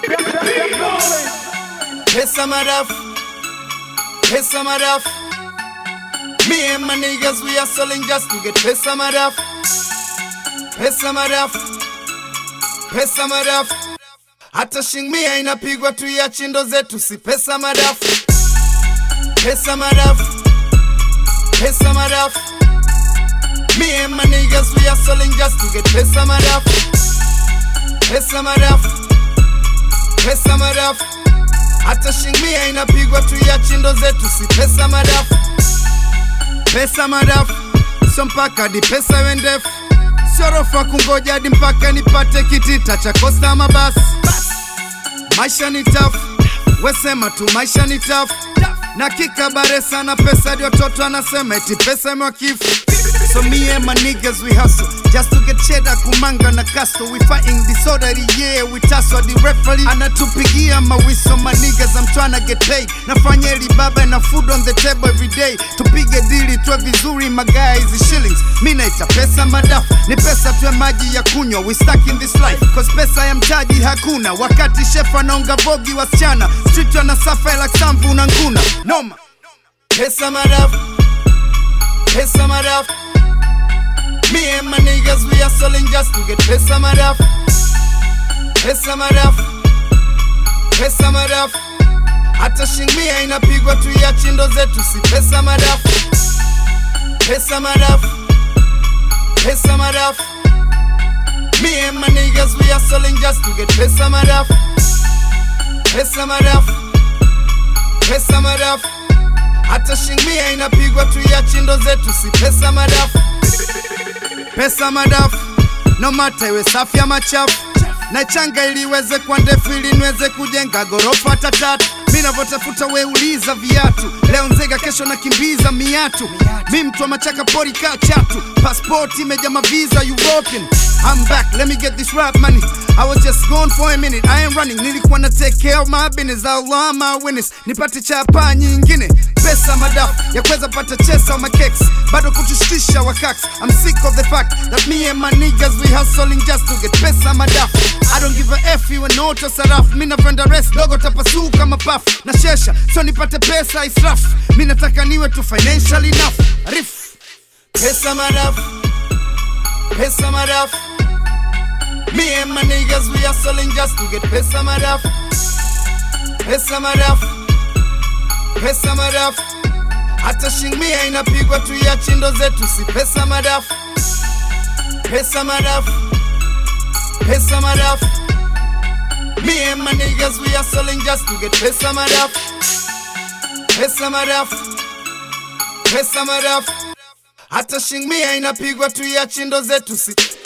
Pesa madafu, pesa madafu. Me and my niggas, we are selling just to get pesa madafu, pesa madafu, pesa madafu. Hata shingmia inapigwa tu ya chindo zetu, si pesa madafu, pesa madafu, pesa madafu. Me and my niggas, we are selling just to get pesa madafu, pesa madafu, pesa madafu. Hata shingmia inapigwa tu ya chindo zetu, si pesa madafu, pesa madafu. Sio mpaka hadi pesa iwe ndefu, sio rofa kungoja hadi mpaka nipate kitita cha kosta mabasi. Maisha ni tafu, wesema tu maisha ni tafu na kikabare sana pesa hadi watoto anasema eti pesa imewakifu So me and my niggas we hustle just to get cheddar kumanga na casto we fighting disorderly yeah we tussle the referee anatupigia mawiso my niggas I'm tryna get paid nafanya eli baba na food on the table every day tupige dili tuwe vizuri magaa hizi shillings mi naita pesa madafu ni pesa tuwe maji ya kunywa we stuck in this life cause pesa ya mtaji hakuna wakati chef anaonga vogi wasichana street wanasafa like samvu na nguna noma pesa madafu pesa madafu Me and my niggas, we are selling just to get pesa madafu, pesa madafu, pesa madafu. Hata shingmia inapigwa tu ya chindo zetu, si pesa madafu, pesa madafu, pesa madafu. Me and my niggas, we are selling just to get pesa madafu, pesa madafu, pesa madafu. Hata shingmia inapigwa tu ya chindo zetu, si pesa madafu pesa madafu no mata iwe safi ya machafu na changa ili iweze kwa ndefu ili niweze kujenga gorofa hata tatu mi navyotafuta weuliza viatu leo nzega kesho nakimbiza miatu mi mtu wa machaka pori kaa chatu paspoti imeja maviza european I'm back, let me get this rap money. I was just gone for a minute, I ain't running. Nilikuwa na take care of my business, Allah my witness. Nipate chapa nyingine, pesa madafu ya kuweza pata chesa au makeks, bado kutushtisha wakaks. I'm sick of the fact that me and my niggas we hustling just to get pesa madafu. I don't give a F iwe noto sarafu, mi napenda rest dogo tapasuu kama pafu na shesha, so nipate pesa israfu. Mi nataka niwe tu financially enough. Rif pesa madafu, pesa madafu. Me and my niggas, we are selling just to get pesa madafu, pesa madafu, pesa madafu. Hata shingmia inapigwa tu ya chindo zetu, si pesa madafu, pesa madafu, pesa madafu. Me and my niggas, we are selling just to get pesa madafu, pesa madafu, pesa madafu. Hata shingmia inapigwa tu ya chindo zetu, si